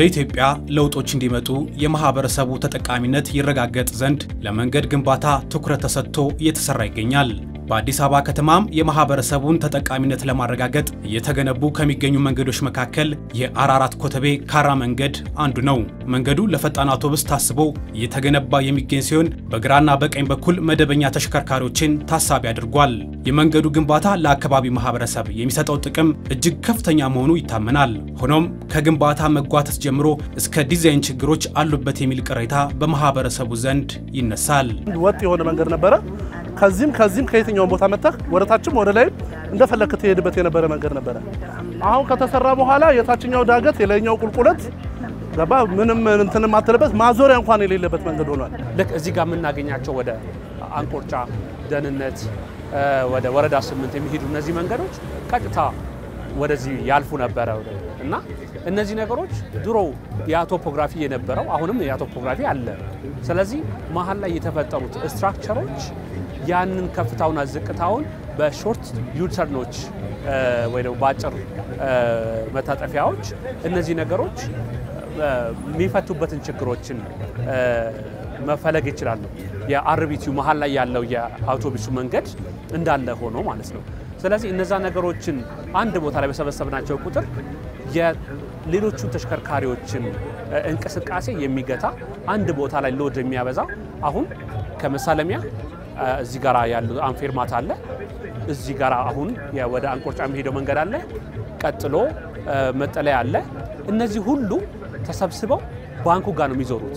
በኢትዮጵያ ለውጦች እንዲመጡ የማህበረሰቡ ተጠቃሚነት ይረጋገጥ ዘንድ ለመንገድ ግንባታ ትኩረት ተሰጥቶ እየተሰራ ይገኛል። በአዲስ አበባ ከተማም የማህበረሰቡን ተጠቃሚነት ለማረጋገጥ እየተገነቡ ከሚገኙ መንገዶች መካከል የአራራት ኮተቤ ካራ መንገድ አንዱ ነው። መንገዱ ለፈጣን አውቶቡስ ታስቦ እየተገነባ የሚገኝ ሲሆን በግራና በቀኝ በኩል መደበኛ ተሽከርካሪዎችን ታሳቢ አድርጓል። የመንገዱ ግንባታ ለአካባቢ ማህበረሰብ የሚሰጠው ጥቅም እጅግ ከፍተኛ መሆኑ ይታመናል። ሆኖም ከግንባታ መጓተት ጀምሮ እስከ ዲዛይን ችግሮች አሉበት የሚል ቅሬታ በማህበረሰቡ ዘንድ ይነሳል። ወጥ የሆነ መንገድ ነበረ። ከዚህም ከዚህም ከየትኛውን ቦታ መጥተህ ወደ ታችም ወደ ላይም እንደፈለክ ትሄድበት የነበረ መንገድ ነበረ። አሁን ከተሰራ በኋላ የታችኛው ዳገት የላይኛው ቁልቁለት ገባ ምንም እንትን ማትልበት ማዞሪያ እንኳን የሌለበት መንገድ ሆኗል። ልክ እዚህ ጋር የምናገኛቸው ወደ አንቆርጫ፣ ደህንነት፣ ወደ ወረዳ ስምንት የሚሄዱ እነዚህ መንገዶች ቀጥታ ወደዚህ ያልፉ ነበረ እና እነዚህ ነገሮች ድሮ የቶፖግራፊ የነበረው አሁንም የቶፖግራፊ አለ። ስለዚህ መሀል ላይ የተፈጠሩት ስትራክቸሮች ያንን ከፍታውና ዝቅታውን በሾርት ዩተርኖች ወይ ደግሞ በአጭር መታጠፊያዎች እነዚህ ነገሮች የሚፈቱበትን ችግሮችን መፈለግ ይችላሉ። የአርቢቲው መሀል ላይ ያለው የአውቶቡሱ መንገድ እንዳለ ሆኖ ማለት ነው። ስለዚህ እነዛ ነገሮችን አንድ ቦታ ላይ በሰበሰብናቸው ቁጥር የሌሎቹ ተሽከርካሪዎችን እንቅስቃሴ የሚገታ አንድ ቦታ ላይ ሎድ የሚያበዛ አሁን ከመሳለሚያ እዚህ ጋር ያሉ አንፌርማት አለ። እዚህ ጋር አሁን ወደ አንቆርጫ የሚሄደው መንገድ አለ። ቀጥሎ መጠለያ አለ። እነዚህ ሁሉ ተሰብስበው ባንኩ ጋር ነው የሚዞሩት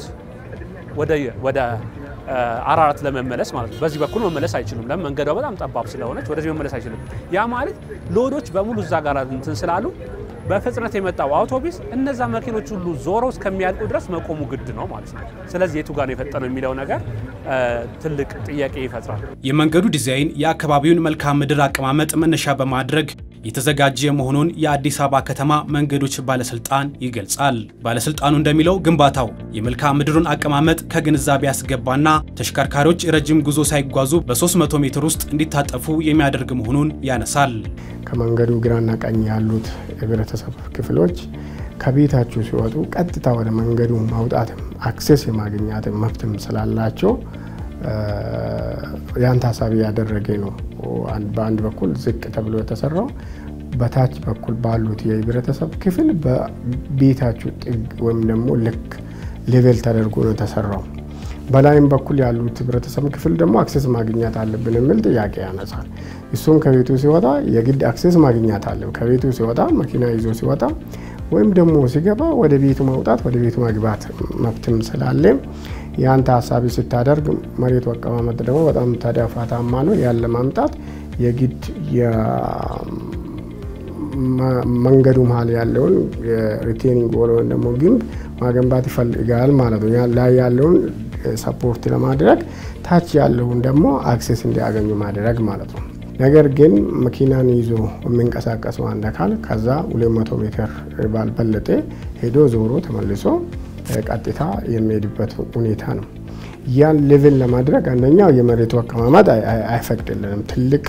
ወደ አራራት ለመመለስ ማለት ነው። በዚህ በኩል መመለስ አይችሉም። ለምን? መንገዷ በጣም ጠባብ ስለሆነች ወደዚህ መመለስ አይችልም። ያ ማለት ሎዶች በሙሉ እዛ ጋር እንትን ስላሉ በፍጥነት የመጣው አውቶቡስ እነዛ መኪኖች ሁሉ ዞረው እስከሚያልቁ ድረስ መቆሙ ግድ ነው ማለት ነው። ስለዚህ የቱ ጋር ነው የፈጠነው የሚለው ነገር ትልቅ ጥያቄ ይፈጥራል። የመንገዱ ዲዛይን የአካባቢውን መልክዓ ምድር አቀማመጥ መነሻ በማድረግ የተዘጋጀ መሆኑን የአዲስ አበባ ከተማ መንገዶች ባለስልጣን ይገልጻል። ባለስልጣኑ እንደሚለው ግንባታው የመልክዓ ምድሩን አቀማመጥ ከግንዛቤ ያስገባና ተሽከርካሪዎች ረጅም ጉዞ ሳይጓዙ በ300 ሜትር ውስጥ እንዲታጠፉ የሚያደርግ መሆኑን ያነሳል። ከመንገዱ ግራና ቀኝ ያሉት የህብረተሰብ ክፍሎች ከቤታችሁ ሲወጡ ቀጥታ ወደ መንገዱ ማውጣትም አክሴስ የማግኘትም መብትም ስላላቸው ያን ታሳቢ ያደረገ ነው። በአንድ በኩል ዝቅ ተብሎ የተሰራው በታች በኩል ባሉት የህብረተሰብ ክፍል በቤታችሁ ጥግ ወይም ደግሞ ልክ ሌቬል ተደርጎ ነው የተሰራው። በላይም በኩል ያሉት ህብረተሰብ ክፍል ደግሞ አክሴስ ማግኘት አለብን የሚል ጥያቄ ያነሳል። እሱም ከቤቱ ሲወጣ የግድ አክሴስ ማግኘት አለ። ከቤቱ ሲወጣ መኪና ይዞ ሲወጣ ወይም ደግሞ ሲገባ ወደ ቤቱ መውጣት ወደ ቤቱ መግባት መብትም ስላለ ያን ታሳቢ ስታደርግ መሬቱ አቀማመጥ ደግሞ በጣም ተዳፋታማ ነው። ያን ለማምጣት የግድ መንገዱ መሀል ያለውን የሪቴኒንግ ወል ወይም ደግሞ ግንብ ማገንባት ይፈልጋል ማለት ነው። ላይ ያለውን ሰፖርት ለማድረግ ታች ያለውን ደግሞ አክሴስ እንዲያገኙ ማድረግ ማለት ነው። ነገር ግን መኪናን ይዞ የሚንቀሳቀሰው አንድ አካል ከዛ 200 ሜትር ባልበለጠ ሄዶ ዞሮ ተመልሶ ቀጥታ የሚሄድበት ሁኔታ ነው። ያን ሌቭል ለማድረግ አንደኛው የመሬቱ አቀማመጥ አይፈቅድልንም። ትልቅ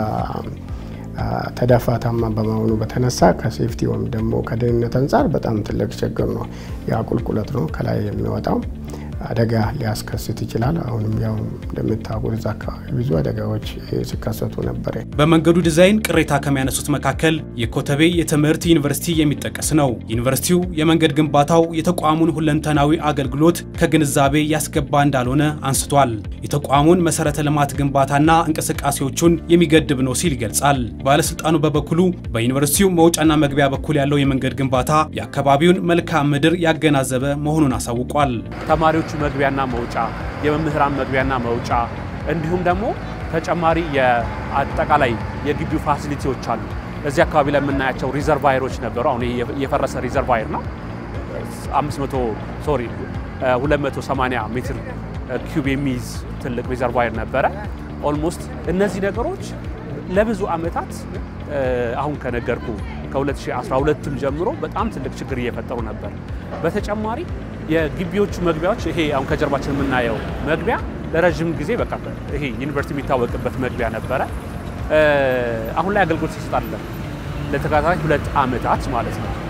ተዳፋታማ በመሆኑ በተነሳ ከሴፍቲ ወይም ደግሞ ከደህንነት አንጻር በጣም ትልቅ ችግር ነው። ያ ቁልቁለት ነው ከላይ የሚወጣው አደጋ ሊያስከስት ይችላል። አሁንም ያው እንደምታውቁት እዛ አካባቢ ብዙ አደጋዎች ሲከሰቱ ነበር። በመንገዱ ዲዛይን ቅሬታ ከሚያነሱት መካከል የኮተቤ የትምህርት ዩኒቨርሲቲ የሚጠቀስ ነው። ዩኒቨርሲቲው የመንገድ ግንባታው የተቋሙን ሁለንተናዊ አገልግሎት ከግንዛቤ ያስገባ እንዳልሆነ አንስቷል። የተቋሙን መሰረተ ልማት ግንባታና እንቅስቃሴዎቹን የሚገድብ ነው ሲል ይገልጻል። ባለስልጣኑ በበኩሉ በዩኒቨርሲቲው መውጫና መግቢያ በኩል ያለው የመንገድ ግንባታ የአካባቢውን መልክዓ ምድር ያገናዘበ መሆኑን አሳውቋል። ተማሪዎቹ መግቢያና መውጫ፣ የመምህራን መግቢያና መውጫ እንዲሁም ደግሞ ተጨማሪ የአጠቃላይ የግቢው ፋሲሊቲዎች አሉ። እዚህ አካባቢ ላይ የምናያቸው ሪዘርቫየሮች ነበሩ። አሁን የፈረሰ ሪዘርቫየር ነው። 500 ሶሪ 280 ሜትር ኪዩብ የሚይዝ ትልቅ ሪዘርቫየር ነበረ። ኦልሞስት እነዚህ ነገሮች ለብዙ ዓመታት አሁን ከነገርኩ ከ2012ም ጀምሮ በጣም ትልቅ ችግር እየፈጠሩ ነበር። በተጨማሪ የግቢዎቹ መግቢያዎች ይሄ አሁን ከጀርባችን የምናየው መግቢያ ለረዥም ጊዜ በቃ ይሄ ዩኒቨርሲቲ የሚታወቅበት መግቢያ ነበረ። አሁን ላይ አገልግሎት ይሰጣል ለተከታታይ ሁለት ዓመታት ማለት ነው።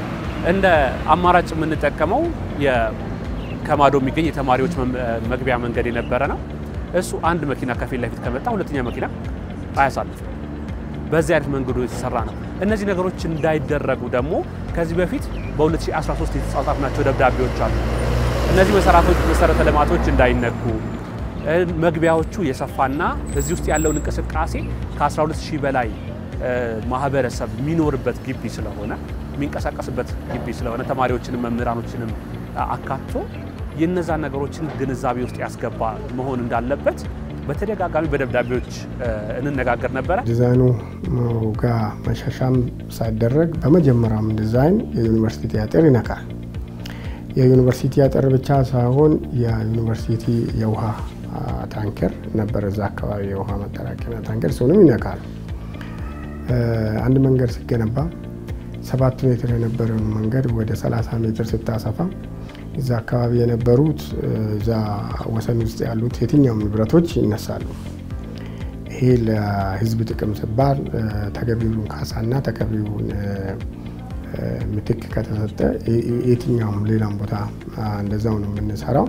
እንደ አማራጭ የምንጠቀመው ከማዶ የሚገኝ የተማሪዎች መግቢያ መንገድ የነበረ ነው። እሱ አንድ መኪና ከፊት ለፊት ከመጣ ሁለተኛ መኪና አያሳልፍም። በዚህ አይነት መንገዱ የተሰራ ነው። እነዚህ ነገሮች እንዳይደረጉ ደግሞ ከዚህ በፊት በ2013 የተጻጻፍናቸው ደብዳቤዎች አሉ። እነዚህ መሰረተ ልማቶች እንዳይነኩ መግቢያዎቹ የሰፋና እዚህ ውስጥ ያለውን እንቅስቃሴ ከ12000 በላይ ማህበረሰብ የሚኖርበት ግቢ ስለሆነ የሚንቀሳቀስበት ግቢ ስለሆነ ተማሪዎችንም መምህራኖችንም አካቶ የነዛን ነገሮችን ግንዛቤ ውስጥ ያስገባ መሆን እንዳለበት በተደጋጋሚ በደብዳቤዎች እንነጋገር ነበረ። ዲዛይኑ ጋር መሻሻም ሳይደረግ በመጀመሪያውም ዲዛይን የዩኒቨርሲቲ አጥር ይነካል። የዩኒቨርሲቲ አጥር ብቻ ሳይሆን የዩኒቨርሲቲ የውሃ ታንከር ነበር እዛ አካባቢ የውሃ መጠራቀሚያ ታንከር እሱንም ይነካል። አንድ መንገድ ሲገነባ ሰባት ሜትር የነበረውን መንገድ ወደ 30 ሜትር ስታሰፋ እዛ አካባቢ የነበሩት እዛ ወሰን ውስጥ ያሉት የትኛውም ንብረቶች ይነሳሉ። ይሄ ለሕዝብ ጥቅም ሲባል ተገቢውን ካሳና ተገቢውን ምትክ ከተሰጠ የትኛውም ሌላም ቦታ እንደዛው ነው የምንሰራው።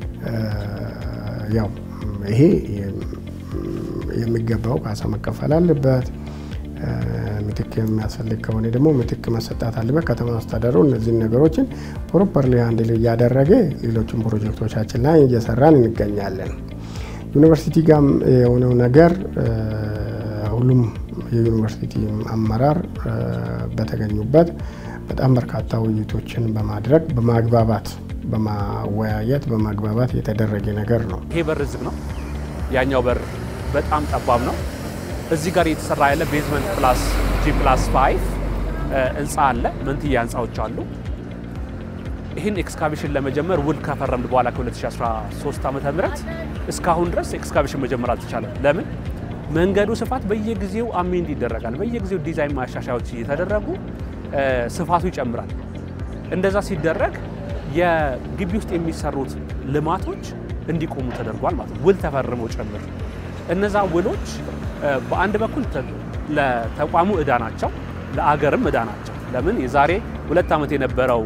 ያው ይሄ የሚገባው ካሳ መከፈል አለበት። ምትክ የሚያስፈልግ ከሆነ ደግሞ ምትክ መሰጣት አለበት። ከተማ አስተዳደሩ እነዚህን ነገሮችን ፕሮፐርሊ ሃንድል እያደረገ ሌሎችን ፕሮጀክቶቻችን ላይ እየሰራን እንገኛለን። ዩኒቨርሲቲ ጋም የሆነው ነገር ሁሉም የዩኒቨርሲቲ አመራር በተገኙበት በጣም በርካታ ውይይቶችን በማድረግ በማግባባት በማወያየት በማግባባት የተደረገ ነገር ነው። ይሄ በር ዝግ ነው። ያኛው በር በጣም ጠባብ ነው። እዚህ ጋር እየተሰራ ያለ ቤዝመንት ፕላስ ጂ ፕላስ ፋይቭ ህንፃ አለ። መንትያ ህንፃዎች አሉ። ይህን ኤክስካቬሽን ለመጀመር ውል ከፈረምን በኋላ ከ2013 ዓ ም እስካሁን ድረስ ኤክስካቬሽን መጀመር አልተቻለም። ለምን? መንገዱ ስፋት በየጊዜው አሜንድ ይደረጋል። በየጊዜው ዲዛይን ማሻሻያዎች እየተደረጉ ስፋቱ ይጨምራል። እንደዛ ሲደረግ የግቢ ውስጥ የሚሰሩት ልማቶች እንዲቆሙ ተደርጓል ማለት ነው። ውል ተፈርመው ጭምር እነዛ ውሎች በአንድ በኩል ለተቋሙ እዳ ናቸው፣ ለአገርም እዳ ናቸው። ለምን የዛሬ ሁለት ዓመት የነበረው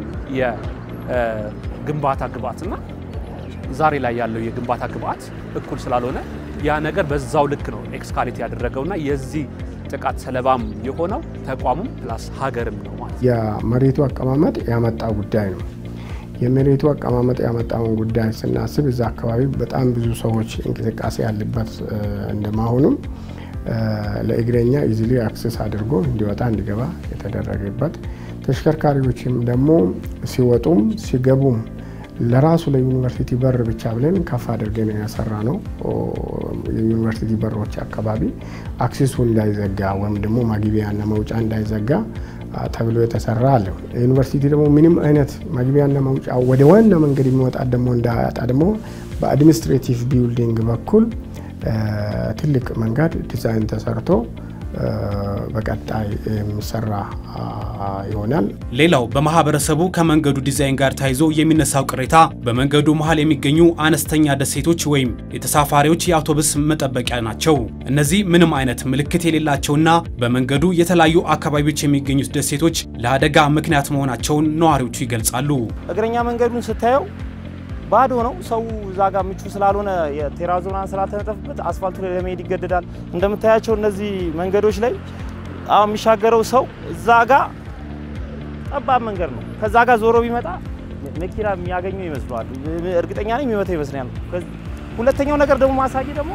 የግንባታ ግብአትና ዛሬ ላይ ያለው የግንባታ ግብአት እኩል ስላልሆነ ያ ነገር በዛው ልክ ነው ኤክስካሌት ያደረገውና የዚህ ጥቃት ሰለባም የሆነው ተቋሙም ፕላስ ሀገርም ነው ማለት ነው። የመሬቱ አቀማመጥ ያመጣ ጉዳይ ነው። የመሬቱ አቀማመጥ ያመጣውን ጉዳይ ስናስብ እዛ አካባቢ በጣም ብዙ ሰዎች እንቅስቃሴ ያለበት እንደመሆኑም ለእግረኛ ኢዚሊ አክሰስ አድርጎ እንዲወጣ እንዲገባ የተደረገበት ተሽከርካሪዎችም ደግሞ ሲወጡም ሲገቡም ለራሱ ለዩኒቨርሲቲ በር ብቻ ብለን ከፍ አድርገን ያሰራ ነው። የዩኒቨርሲቲ በሮች አካባቢ አክሴሱ እንዳይዘጋ ወይም ደግሞ መግቢያና መውጫ እንዳይዘጋ ተብሎ የተሰራ አለ። ዩኒቨርሲቲ ደግሞ ምንም አይነት መግቢያና መውጫ ወደ ዋና መንገድ የሚወጣ ደግሞ እንዳያጣ ደግሞ በአድሚኒስትሬቲቭ ቢልዲንግ በኩል ትልቅ መንገድ ዲዛይን ተሰርቶ በቀጣይ የሚሰራ ይሆናል። ሌላው በማህበረሰቡ ከመንገዱ ዲዛይን ጋር ተያይዞ የሚነሳው ቅሬታ በመንገዱ መሀል የሚገኙ አነስተኛ ደሴቶች ወይም የተሳፋሪዎች የአውቶቡስ መጠበቂያ ናቸው። እነዚህ ምንም አይነት ምልክት የሌላቸውና በመንገዱ የተለያዩ አካባቢዎች የሚገኙት ደሴቶች ለአደጋ ምክንያት መሆናቸውን ነዋሪዎቹ ይገልጻሉ። እግረኛ መንገዱን ስታየው ባዶ ነው። ሰው እዛ ጋር ምቹ ስላልሆነ የቴራዞናን ስላልተነጠፍበት አስፋልቱ ላይ ለመሄድ ይገደዳል። እንደምታያቸው እነዚህ መንገዶች ላይ አሁን የሚሻገረው ሰው እዛ ጋር ጠባብ መንገድ ነው። ከዛ ጋር ዞሮ ቢመጣ መኪና የሚያገኘው ይመስለዋል። እርግጠኛ ነኝ የሚመታው ይመስለኛል። ሁለተኛው ነገር ደግሞ ማሳየ ደግሞ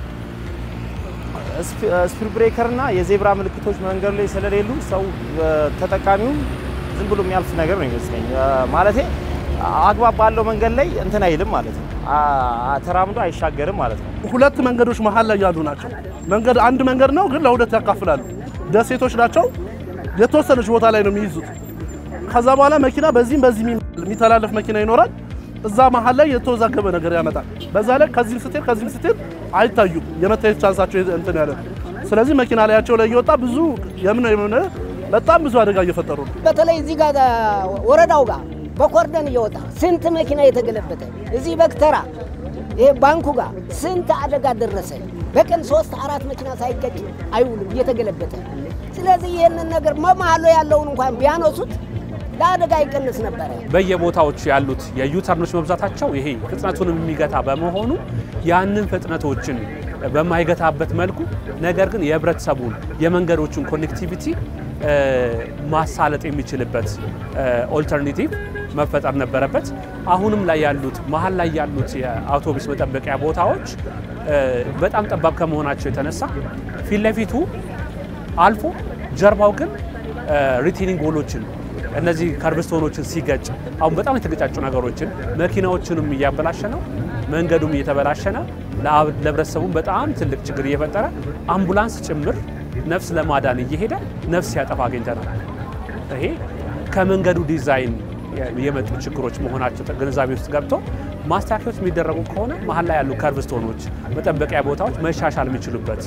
ስፒድ ብሬከር እና የዜብራ ምልክቶች መንገዱ ላይ ስለሌሉ ሰው ተጠቃሚው ዝም ብሎ የሚያልፍ ነገር ነው ይመስለኝ ማለቴ አግባብ ባለው መንገድ ላይ እንትን አይልም ማለት ነው። ተራምዶ አይሻገርም ማለት ነው። ሁለት መንገዶች መሀል ላይ ያሉ ናቸው። መንገድ አንድ መንገድ ነው፣ ግን ለሁለት ያካፍላሉ። ደሴቶች ናቸው። የተወሰነች ቦታ ላይ ነው የሚይዙት። ከዛ በኋላ መኪና በዚህም በዚህ የሚተላለፍ መኪና ይኖራል። እዛ መሀል ላይ የተወዛገበ ነገር ያመጣል። በዛ ላይ ከዚህም ስትሄድ ከዚህም ስትሄድ አይታዩም። የመታየት ቻንሳቸው እንትን ያለ ስለዚህ መኪና ላያቸው ላይ እየወጣ ብዙ የምን የምን በጣም ብዙ አደጋ እየፈጠሩ ነው። በተለይ እዚህ ጋር ወረዳው ጋር በኮርደን እየወጣ ስንት መኪና የተገለበጠ እዚህ በክተራ ይሄ ባንኩ ጋር ስንት አደጋ ደረሰ። በቀን ሶስት አራት መኪና ሳይገጭ አይውልም እየተገለበጠ። ስለዚህ ይህንን ነገር መማሎ ያለውን እንኳን ቢያነሱት ለአደጋ ይቀንስ ነበረ። በየቦታዎች ያሉት የዩተርኖች መብዛታቸው ይሄ ፍጥነቱን የሚገታ በመሆኑ ያንን ፍጥነቶችን በማይገታበት መልኩ ነገር ግን የህብረተሰቡን የመንገዶቹን ኮኔክቲቪቲ ማሳለጥ የሚችልበት ኦልተርኔቲቭ መፈጠር ነበረበት። አሁንም ላይ ያሉት መሀል ላይ ያሉት የአውቶቡስ መጠበቂያ ቦታዎች በጣም ጠባብ ከመሆናቸው የተነሳ ፊት ለፊቱ አልፎ ጀርባው ግን ሪቴኒንግ ወሎችን እነዚህ ከርብስቶኖችን ሲገጭ አሁን በጣም የተገጫጩ ነገሮችን መኪናዎችንም እያበላሸ ነው፣ መንገዱም እየተበላሸ ነው። ለህብረተሰቡም በጣም ትልቅ ችግር እየፈጠረ አምቡላንስ ጭምር ነፍስ ለማዳን እየሄደ ነፍስ ሲያጠፋ አግኝተናል። ይሄ ከመንገዱ ዲዛይን የመጡ ችግሮች መሆናቸው ግንዛቤ ውስጥ ገብቶ ማስተካከያዎች የሚደረጉ ከሆነ መሀል ላይ ያሉ ከርቭስቶኖች መጠበቂያ ቦታዎች መሻሻል የሚችሉበት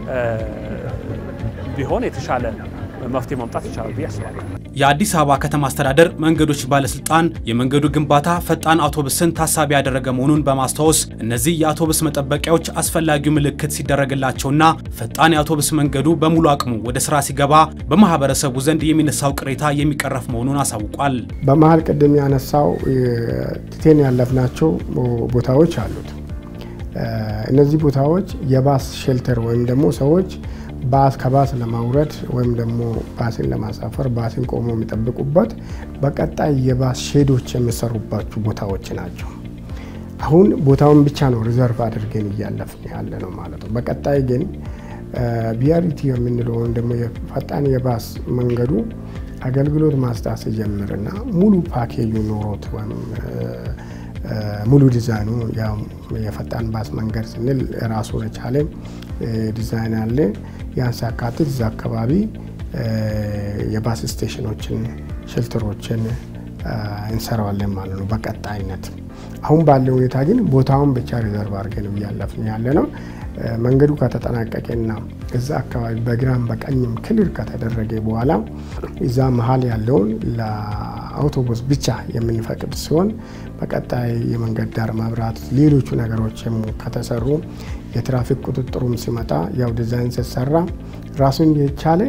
ቢሆን የተሻለ መፍትሄ ማምጣት ይቻላል ብዬ አስባለሁ። የአዲስ አበባ ከተማ አስተዳደር መንገዶች ባለስልጣን የመንገዱ ግንባታ ፈጣን አውቶቡስን ታሳቢ ያደረገ መሆኑን በማስታወስ እነዚህ የአውቶቡስ መጠበቂያዎች አስፈላጊው ምልክት ሲደረግላቸውና ፈጣን የአውቶቡስ መንገዱ በሙሉ አቅሙ ወደ ስራ ሲገባ በማህበረሰቡ ዘንድ የሚነሳው ቅሬታ የሚቀረፍ መሆኑን አሳውቋል። በመሀል ቅድም ያነሳው ትቴን ያለፍናቸው ቦታዎች አሉት። እነዚህ ቦታዎች የባስ ሼልተር ወይም ደግሞ ሰዎች ባስ ከባስ ለማውረድ ወይም ደግሞ ባስን ለማሳፈር ባስን ቆሞ የሚጠብቁበት በቀጣይ የባስ ሼዶች የሚሰሩባቸው ቦታዎች ናቸው። አሁን ቦታውን ብቻ ነው ሪዘርቭ አድርገን እያለፍን ያለ ነው ማለት ነው። በቀጣይ ግን ቢአርቲ የምንለው ወይም ደግሞ ፈጣን የባስ መንገዱ አገልግሎት ማስጣት ሲጀምርና ሙሉ ፓኬጁ ኖሮት ወይም ሙሉ ዲዛይኑ ያው የፈጣን ባስ መንገድ ስንል ራሱን የቻለ ዲዛይን አለ። ያን ሲያካትት እዛ አካባቢ የባስ ስቴሽኖችን፣ ሼልተሮችን እንሰራዋለን ማለት ነው በቀጣይነት። አሁን ባለው ሁኔታ ግን ቦታውን ብቻ ሪዘርቭ አድርገን እያለፍን ያለ ነው። መንገዱ ከተጠናቀቀና እዛ አካባቢ በግራም በቀኝም ክልል ከተደረገ በኋላ እዛ መሀል ያለውን ለአውቶቡስ ብቻ የምንፈቅድ ሲሆን በቀጣይ የመንገድ ዳር መብራት፣ ሌሎቹ ነገሮችም ከተሰሩ የትራፊክ ቁጥጥሩም ሲመጣ ያው ዲዛይን ሲሰራ ራሱን የቻለ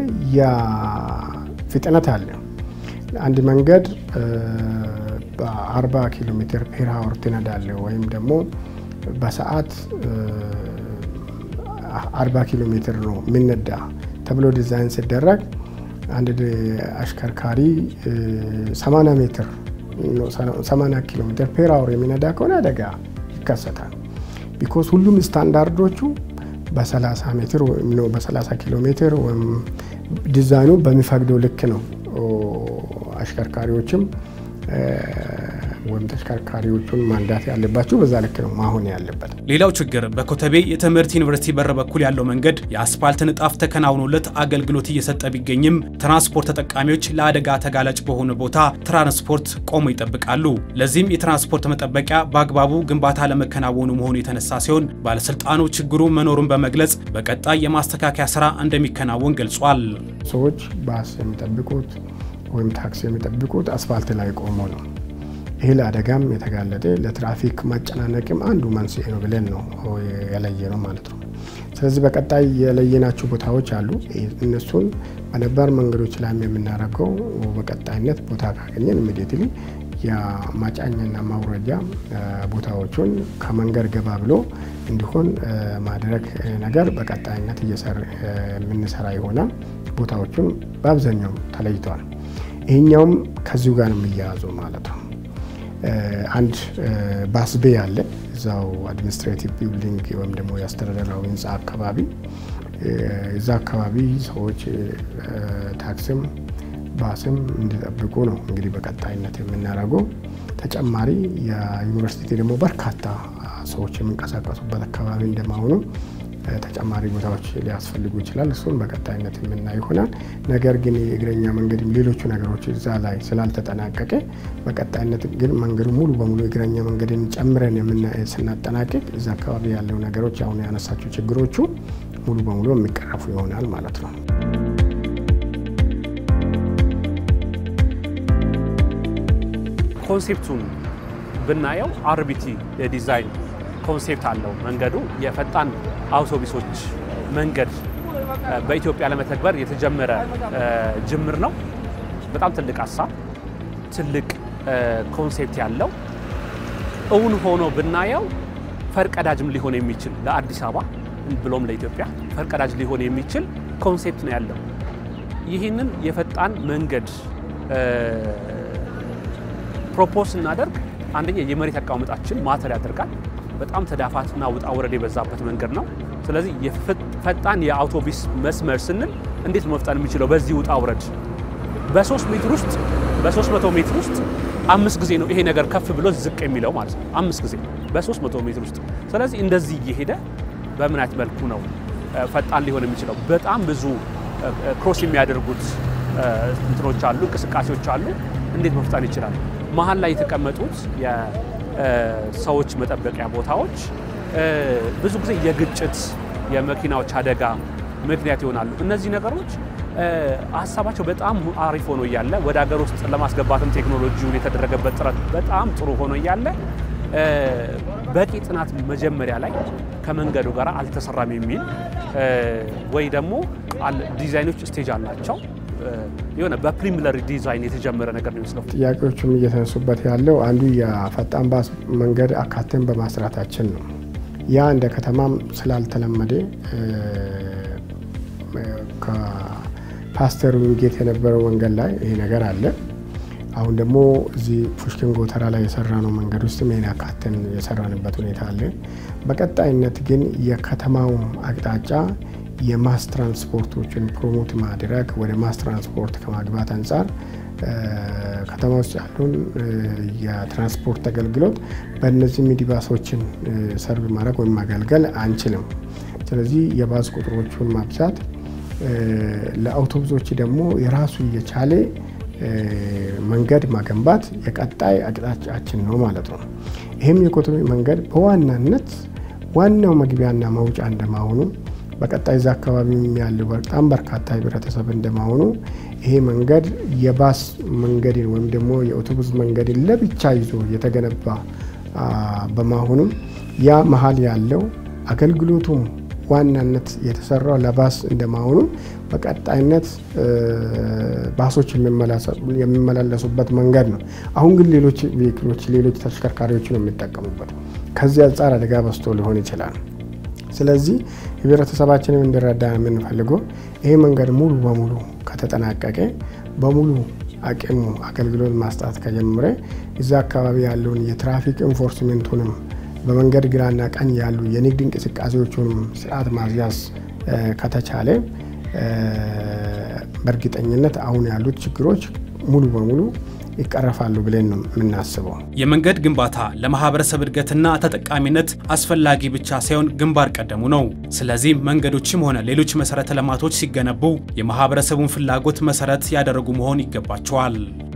ፍጥነት አለ። አንድ መንገድ በ40 ኪሎ ሜትር ፔር አወር ትነዳለ ወይም ደግሞ በሰዓት 40 ኪሎ ሜትር ነው የሚነዳ ተብሎ ዲዛይን ሲደረግ አንድ አሽከርካሪ 80 ሜትር 80 ኪሎ ሜትር ፔር አወር የሚነዳ ከሆነ አደጋ ይከሰታል። ቢኮዝ ሁሉም ስታንዳርዶቹ በ30 ሜትር በ30 ኪሎ ሜትር ወይም ዲዛይኑ በሚፈቅደው ልክ ነው አሽከርካሪዎችም ወይም ተሽከርካሪዎቹን ማንዳት ያለባቸው በዛ ልክ ነው ማሆን ያለበት። ሌላው ችግር በኮተቤ የትምህርት ዩኒቨርሲቲ በር በኩል ያለው መንገድ የአስፓልት ንጣፍ ተከናውኖለት አገልግሎት እየሰጠ ቢገኝም ትራንስፖርት ተጠቃሚዎች ለአደጋ ተጋላጭ በሆነ ቦታ ትራንስፖርት ቆመው ይጠብቃሉ። ለዚህም የትራንስፖርት መጠበቂያ በአግባቡ ግንባታ ለመከናወኑ መሆኑ የተነሳ ሲሆን ባለስልጣኑ ችግሩ መኖሩን በመግለጽ በቀጣይ የማስተካከያ ስራ እንደሚከናወን ገልጿል። ሰዎች ባስ የሚጠብቁት ወይም ታክሲ የሚጠብቁት አስፋልት ላይ ቆሞ ነው። ይህ ለአደጋም የተጋለጠ ለትራፊክ ማጨናነቅም አንዱ መንስኤ ነው ብለን ነው የለየ ነው ማለት ነው። ስለዚህ በቀጣይ የለየናቸው ቦታዎች አሉ። እነሱን በነባር መንገዶች ላይም የምናደርገው በቀጣይነት ቦታ ካገኘን ኢሚዲየትሊ የማጫኛና ማውረጃ ቦታዎቹን ከመንገድ ገባ ብሎ እንዲሆን ማድረግ ነገር በቀጣይነት የምንሰራ ይሆናል። ቦታዎቹን በአብዛኛው ተለይተዋል። ይህኛውም ከዚሁ ጋር ነው የሚያያዘው ማለት ነው። አንድ ባስቤ አለ እዛው አድሚኒስትሬቲቭ ቢልዲንግ ወይም ደግሞ የአስተዳደራዊ ህንፃ አካባቢ እዛ አካባቢ ሰዎች ታክስም ባስም እንዲጠብቁ ነው እንግዲህ በቀጣይነት የምናደርገው። ተጨማሪ የዩኒቨርሲቲ ደግሞ በርካታ ሰዎች የሚንቀሳቀሱበት አካባቢ እንደመሆኑ ተጨማሪ ቦታዎች ሊያስፈልጉ ይችላል። እሱን በቀጣይነት የምናይ ይሆናል። ነገር ግን የእግረኛ መንገድም ሌሎቹ ነገሮች እዛ ላይ ስላልተጠናቀቀ በቀጣይነት ግን መንገዱ ሙሉ በሙሉ የእግረኛ መንገድን ጨምረን ስናጠናቅቅ እዛ አካባቢ ያለው ነገሮች አሁን ያነሳቸው ችግሮቹ ሙሉ በሙሉ የሚቀረፉ ይሆናል ማለት ነው። ኮንሴፕቱን ብናየው አርቢቲ የዲዛይን ኮንሴፕት አለው። መንገዱ የፈጣን አውቶቡሶች መንገድ በኢትዮጵያ ለመተግበር የተጀመረ ጅምር ነው። በጣም ትልቅ ሀሳብ ትልቅ ኮንሴፕት ያለው እውን ሆኖ ብናየው ፈርቀዳጅም ሊሆን የሚችል ለአዲስ አበባ ብሎም ለኢትዮጵያ ፈርቀዳጅ ሊሆን የሚችል ኮንሴፕት ነው ያለው። ይህንን የፈጣን መንገድ ፕሮፖዝ ስናደርግ አንደኛ የመሬት አቀማመጣችን ማተር ያደርጋል። በጣም ተዳፋትና ውጣ ወረድ የበዛበት መንገድ ነው። ስለዚህ ፈጣን የአውቶቡስ መስመር ስንል እንዴት መፍጠን የሚችለው በዚህ ውጣ ውረድ በሶስት ሜትር ውስጥ በሶስት መቶ ሜትር ውስጥ አምስት ጊዜ ነው ይሄ ነገር ከፍ ብሎ ዝቅ የሚለው ማለት ነው። አምስት ጊዜ በሶስት መቶ ሜትር ውስጥ። ስለዚህ እንደዚህ እየሄደ በምን አይነት መልኩ ነው ፈጣን ሊሆን የሚችለው? በጣም ብዙ ክሮስ የሚያደርጉት እንትኖች አሉ፣ እንቅስቃሴዎች አሉ። እንዴት መፍጠን ይችላል? መሀል ላይ የተቀመጡት የሰዎች መጠበቂያ ቦታዎች ብዙ ጊዜ የግጭት የመኪናዎች አደጋ ምክንያት ይሆናሉ። እነዚህ ነገሮች ሀሳባቸው በጣም አሪፍ ሆኖ እያለ ወደ ሀገር ውስጥ ለማስገባትም ቴክኖሎጂውን የተደረገበት ጥረት በጣም ጥሩ ሆኖ እያለ በቂ ጥናት መጀመሪያ ላይ ከመንገዱ ጋር አልተሰራም የሚል ወይ ደግሞ ዲዛይኖች ስቴጅ አላቸው የሆነ በፕሪሚለሪ ዲዛይን የተጀመረ ነገር ነው ይመስለው። ጥያቄዎቹም እየተነሱበት ያለው አንዱ የፈጣን ባስ መንገድ አካተን በማስራታችን ነው። ያ እንደ ከተማም ስላልተለመደ ከፓስተር ዊንጌት የነበረው መንገድ ላይ ይሄ ነገር አለ። አሁን ደግሞ እዚህ ፑሽኪን ጎተራ ላይ የሰራነው መንገድ ውስጥ ይሄን አካተን የሰራንበት ሁኔታ አለ። በቀጣይነት ግን የከተማው አቅጣጫ የማስ ትራንስፖርቶችን ፕሮሞት ማድረግ ወደ ማስ ትራንስፖርት ከማግባት አንጻር ከተማ ውስጥ ያሉን የትራንስፖርት አገልግሎት በእነዚህ ሚኒባሶችን ሰርቭ ማድረግ ወይም ማገልገል አንችልም። ስለዚህ የባስ ቁጥሮቹን ማብዛት፣ ለአውቶቡሶች ደግሞ የራሱ የቻለ መንገድ ማገንባት የቀጣይ አቅጣጫችን ነው ማለት ነው። ይህም የኮተቤ መንገድ በዋናነት ዋናው መግቢያና መውጫ እንደመሆኑ በቀጣይ እዛ አካባቢ ያለው በጣም በርካታ ህብረተሰብ እንደመሆኑ ይሄ መንገድ የባስ መንገድን ወይም ደግሞ የአውቶቡስ መንገድን ለብቻ ይዞ የተገነባ በመሆኑም ያ መሀል ያለው አገልግሎቱም ዋናነት የተሰራው ለባስ እንደመሆኑ በቀጣይነት ባሶች የሚመላለሱበት መንገድ ነው። አሁን ግን ሌሎች ቬክሎች፣ ሌሎች ተሽከርካሪዎች ነው የሚጠቀሙበት። ከዚህ አንጻር አደጋ በዝቶ ሊሆን ይችላል። ስለዚህ ህብረተሰባችንም እንዲረዳ የምንፈልገው ይሄ መንገድ ሙሉ በሙሉ ከተጠናቀቀ በሙሉ አቅሙ አገልግሎት ማስጣት ከጀመረ እዛ አካባቢ ያለውን የትራፊክ ኢንፎርስሜንቱንም በመንገድ ግራና ቀኝ ያሉ የንግድ እንቅስቃሴዎቹንም ስርዓት ማስያዝ ከተቻለ በእርግጠኝነት አሁን ያሉት ችግሮች ሙሉ በሙሉ ይቀረፋሉ ብለን ነው የምናስበው። የመንገድ ግንባታ ለማህበረሰብ እድገትና ተጠቃሚነት አስፈላጊ ብቻ ሳይሆን ግንባር ቀደሙ ነው። ስለዚህ መንገዶችም ሆነ ሌሎች መሰረተ ልማቶች ሲገነቡ የማህበረሰቡን ፍላጎት መሰረት ያደረጉ መሆን ይገባቸዋል።